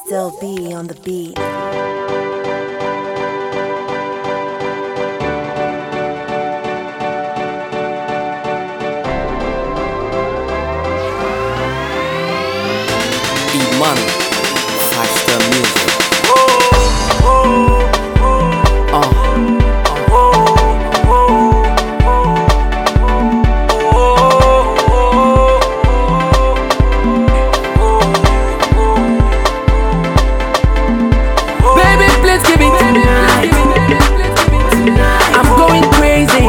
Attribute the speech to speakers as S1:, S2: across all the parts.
S1: Still be on the beat.
S2: Iman Faster Music uh.
S3: Baby, please give it tonight. I'm going crazy.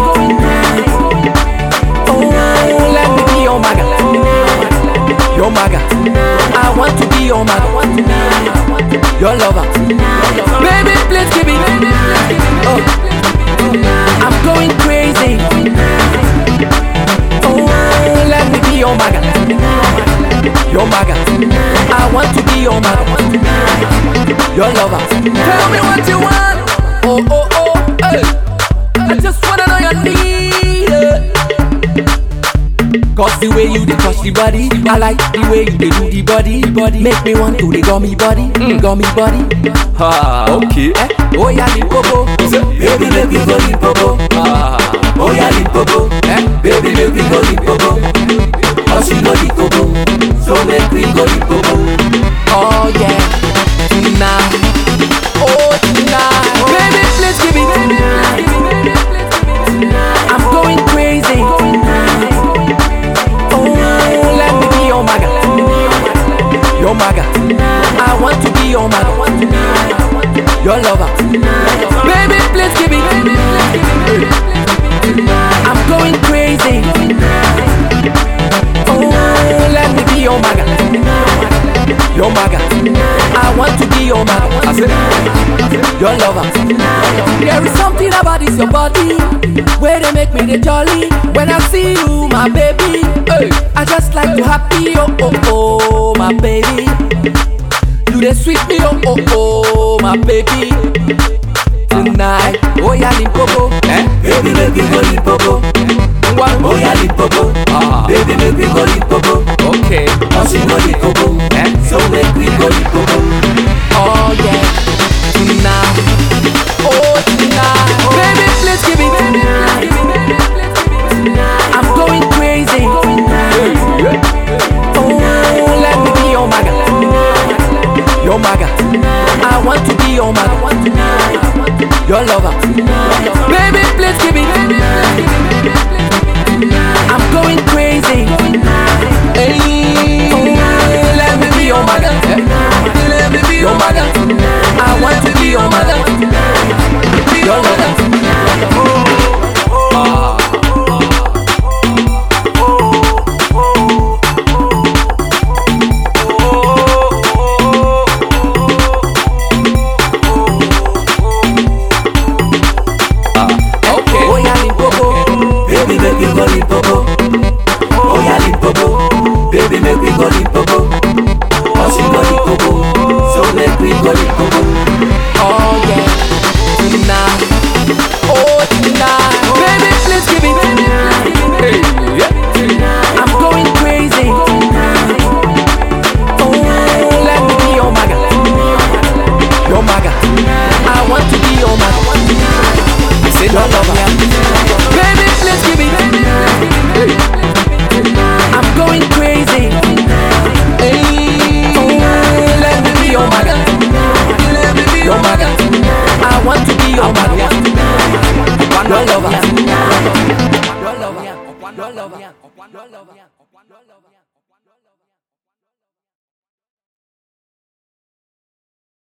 S3: Oh, let me be your maga. Your maga. I want to be your maga. Your lover. Baby, please give it. Oh, I'm going crazy. Oh, let me be your maga. Your maga. I want to be your maga your lover. Tell me what you want. Oh, oh, oh, hey. I just wanna know your need. eh. Cause the way you dey touch the body, I like the way you dey do the body. body. Make me want to the gummy body, mm. gummy body.
S2: Ha, okay.
S3: Eh? Oh yeah, Limpopo. Baby, make me go Limpopo.
S2: Ah,
S3: Oh yeah, Limpopo. Eh? Baby, make me go Limpopo. Oh, she know the coco, so make me go Limpopo. Oh yeah, tonight. Oh tonight. Baby, please give it. I'm going crazy. Oh, let me be your maga. Your maga. I want to be your maga. Your lover. Baby, please give it. I'm going crazy. Oh, let me be your maga. Your maga. I want to be your maga. I said, your lover. There is something about this your body where they make me the jolly. When I see you, my baby, hey, I just like to happy. Oh oh oh, my baby. You the sweet me, oh oh oh, my baby. Tonight, oh yeah, Limpopo, eh? Baby, make me go Limpopo. Oh yeah, Limpopo,
S2: Ah.
S3: baby, make me go Limpopo.
S2: okay.
S3: Cause you know the coco,
S2: Eh?
S3: so make me go Limpopo. Oh yeah, tonight, oh tonight, baby, please give it. I'm going crazy. Oh, let me be your maga, your maga. I want to be your maga, your lover. Baby, please give it. I'm going crazy. Hey, oh, let me be your maga, let me be your maga. I want to be your maga, your lover.
S2: Okay.
S3: Oh yeah, Limpopo, baby make me go Limpopo. Oh yeah, Limpopo, baby make me go Limpopo. Oh she go Limpopo, so make me go Limpopo. Oh yeah, tonight, oh tonight, baby please give it.
S2: Hey, yeah.
S3: I'm going crazy. Oh, let me be your maga, your maga. I want to be your maga. I said your lover. Baby, please give it. I'm going crazy. Hey, oh, let me be your maga, your maga. I want to be your maga, your lover. Your lover. Your lover. Your lover.